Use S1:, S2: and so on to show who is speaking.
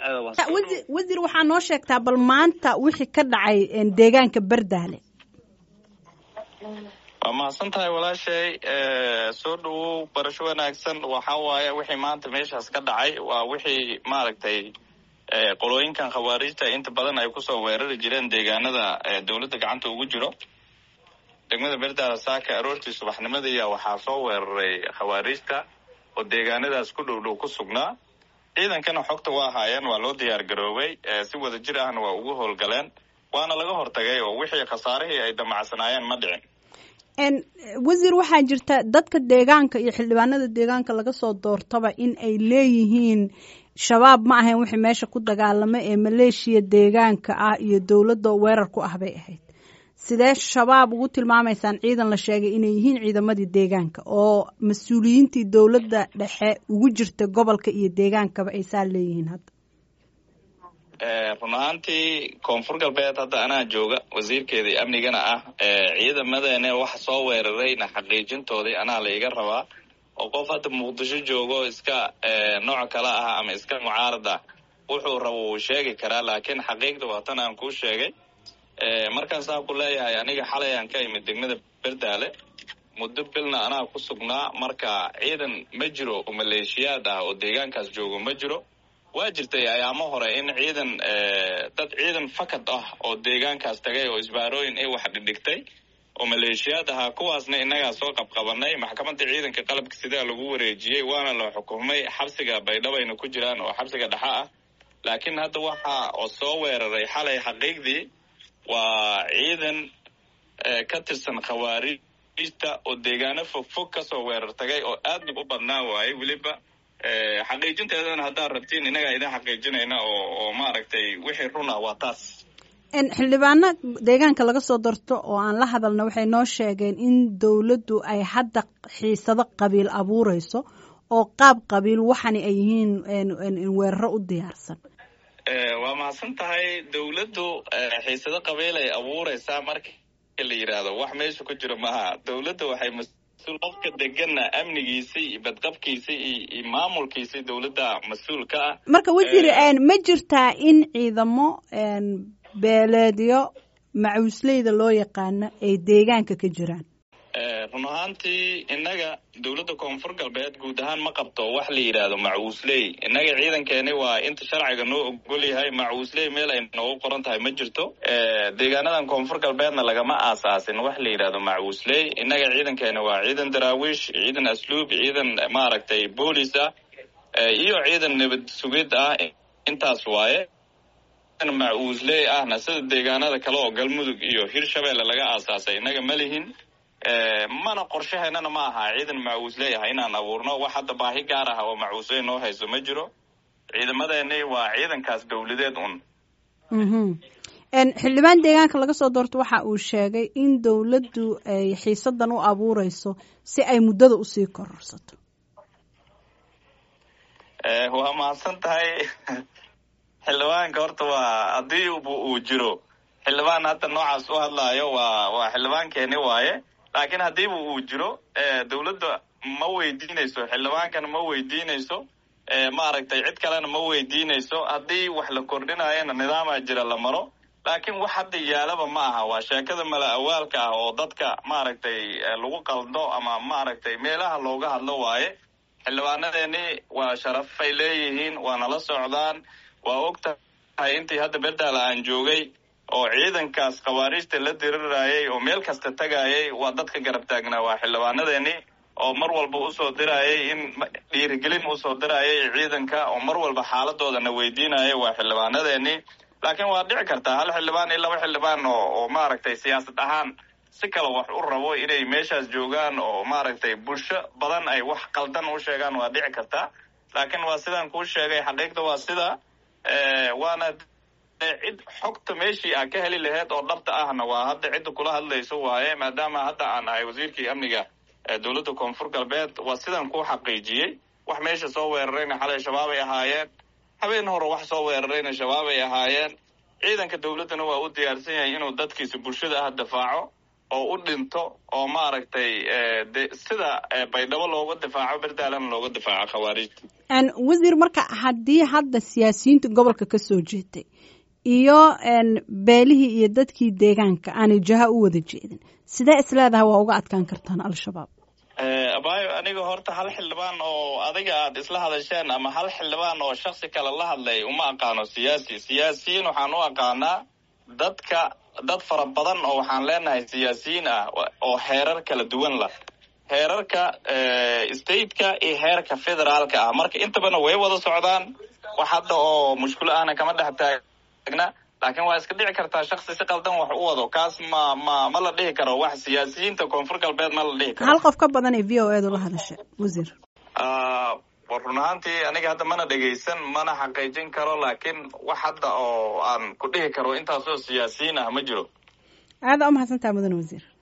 S1: wasiir waxaa noo sheegtaa bal maanta wixii ka dhacay deegaanka berdaale
S2: waa mahadsan tahay walaashay soo dhawow barasho wanaagsan waxa waaye wixii maanta meeshaas ka dhacay waa wixii maaragtay qolooyinkan khawaarijta inta badan ay kusoo weerari jireen deegaanada dowladda gacanta ugu jiro degmada berdaala saaka aroortii subaxnimadiiya waxaa soo weeraray khawaarijta oo deegaanadaas ku dhow dhow ku sugnaa ciidankana xogta waa haayeen waa loo diyaar garoobay si wada jir ahna waa ugu howlgaleen waana laga hortagay oo wixii khasaarihii ay damacsanaayeen ma dhicin
S1: wasiir waxaa jirta dadka deegaanka iyo xildhibaanada deegaanka laga soo doortaba in ay leeyihiin shabaab ma ahayn wixii meesha ku dagaalama ee maleeshiya deegaanka ah iyo dowladda weerar ku ah bay ahayd sidee shabaab ugu tilmaamaysaan ciidan la sheegay inay yihiin ciidamadii deegaanka oo mas-uuliyiintii dowladda dhexe ugu jirta gobolka iyo deegaankaba ay saa leeyihiin hadda
S2: run ahaantii koonfur galbeed hadda anaa jooga wasiirkeedii amnigana ah ciidamadeene waxa soo weerarayna xaqiijintoodii anaa la iga rabaa oo qof hadda muqdisho joogo iska nooc kale ah ama iska mucaarad ah wuxuu rabo wuu sheegi karaa laakiin xaqiiqda waa tan aan kuu sheegay markaan saa ku leeyahay aniga xalay aan ka imid degmada berdaale muddo bilna anaa ku sugnaa marka ciidan ma jiro oo maleeshiyaad ah oo deegaankaas joogo ma jiro waa jirtay ayaamo hore in ciidan dad ciidan fakad ah oo deegaankaas tagay oo isbaarooyin ay wax dhidhigtay oo maleeshiyaad ahaa kuwaasna innagaa soo qabqabanay maxkamadda ciidanka qalabka sidaa lagu wareejiyey waana la xukumay xabsiga baydhabayna ku jiraan oo xabsiga dhexa ah laakiin hadda waxa oo soo weeraray xalay xaqiiqdii waa ciidan ka tirsan khawaarijta oo deegaano fog fog kasoo weerar tagay oo aadna u badnaa waaye weliba xaqiijinteedana haddaad rabtiin innagaa idin xaqiijinayna oo oo maaragtay wixii runa waa taas
S1: xildhibaano deegaanka laga soo darto oo aan la hadalna waxay noo sheegeen in dowladdu ay hadda xiisado qabiil abuureyso oo qaab qabiil waxani ay yihiin weeraro u diyaarsan
S2: waa mahadsan tahay dowladdu xiisado qabiil ay abuureysaa marka la yidhaahdo wax meesha ku jiro maaha dowladda waxay mas-uul qofka degana amnigiisa iyo badqabkiisa iyo maamulkiisa dowladda mas-uul ka ah
S1: marka wasiir ma jirtaa in ciidamo beeleedyo macuusleyda loo yaqaano ay deegaanka ka jiraan
S2: run ahaantii innaga dowladda koonfur galbeed guud ahaan ma qabto wax la yidhaahdo macuusley innaga ciidankeeni waa inta sharciga noo ogol yahay macuusley meel ay noogu qoran tahay ma jirto deegaanadan koonfur galbeedna lagama aasaasin wax la yidhaahdo macuusley innaga ciidankeeni waa ciidan daraawiish ciidan asluub ciidan maaragtay boolis ah iyo ciidan nabad sugid ah intaas waaye macuusley ahna sida deegaanada kale oo galmudug iyo hirshabeelle laga aasaasay innaga ma lihin mana qorshaheennana ma aha ciidan macuusley ah inaan abuurno wax hadda baahi gaar ah oo macuusley noo hayso ma jiro ciidamadeeni waa ciidankaas dowladeed un
S1: xildhibaan deegaanka laga soo doorto waxa uu sheegay in dowladdu ay xiisadan u abuureyso si ay muddada usii kororsato
S2: waa mahadsan tahay xildhibaanka horta waa haddii uu jiro xildhibaan hadda noocaas u hadlaayo waa waa xildhibaankeeni waaye laakiin haddiiba uu jiro dowladda ma weydiinayso xildhibaankana ma weydiinayso maaragtay cid kalena ma weydiinayso haddii wax la kordhinayana nidaamaa jira la maro laakiin wax hadda yaalaba ma aha waa sheekada mala awaalka ah oo dadka maaragtay lagu qaldo ama maaragtay meelaha looga hadlo waaye xildhibaanadeeni waa sharafay leeyihiin waa nala socdaan waa og tahay intii hadda berdaala aan joogay oo ciidankaas khawaarijta la dirirayay oo meel kasta tagayay waa dadka garab taagnaa waa xildhibaanadeeni oo mar walba usoo dirayay in dhiirigelin usoo dirayay ciidanka oo mar walba xaaladoodana weydiinaya waa xildhibaanadeeni laakiin waa dhici kartaa hal xildhibaan iyo laba xildhibaan oo oo maaragtay siyaasad ahaan si kale wax u rabo inay meeshaas joogaan oo maaragtay bulsho badan ay wax qaldan u sheegaan waa dhici kartaa laakiin waa sidaan kuu sheegay xaqiiqda waa sida waana cid xogta meeshii aa ka heli laheyd oo dhabta ahna waa hadda cidda kula hadlayso waaye maadaama hadda aan ahay wasiirkii amniga dowladda koonfur galbeed waa sidaan kuu xaqiijiyey wax meesha soo weerarayna xalay shabaab ay ahaayeen habeen hore wax soo weerarayna shabaab ay ahaayeen ciidanka dowladdana waa u diyaarsan yahay inuu dadkiisa bulshada ah difaaco oo u dhinto oo maaragtay de sida baydhabo looga difaaco berdaalana looga difaaco khawaarijta
S1: wasiir marka haddii hadda siyaasiyiinta gobolka ka soo jeetay iyo beelihii iyo dadkii deegaanka aanay jaha u wada jeedin sidee isleedahay waa uga adkaan kartaan al-shabaab
S2: abayo aniga horta hal xildhibaan oo adiga aad isla hadasheen ama hal xildhibaan oo shaksi kale la hadlay uma aqaano siyaasi siyaasiyiin waxaan u aqaanaa dadka dad fara badan oo waxaan leenahay siyaasiyiin ah oo heerar kala duwan lah heerarka stateka iyo heerka federaalka ah marka intabana way wada socdaan wax hadda oo mushkulo ahna kama dhex taagna laakiin waa iska dhici kartaa shaksi si qaldan wax u wado kaas ma ma ma la dhihi karo wax siyaasiyiinta koonfur galbeed ma la dhihi karo
S1: hal qof ka badan ee v o edu la hadasha wasiir
S2: run ahaantii aniga hadda mana dhegaysan mana xaqiijin karo laakiin wax hadda oo aan ku dhihi karo intaasoo siyaasiyiin ah ma jiro
S1: aada u mahadsantaha mudan wasiir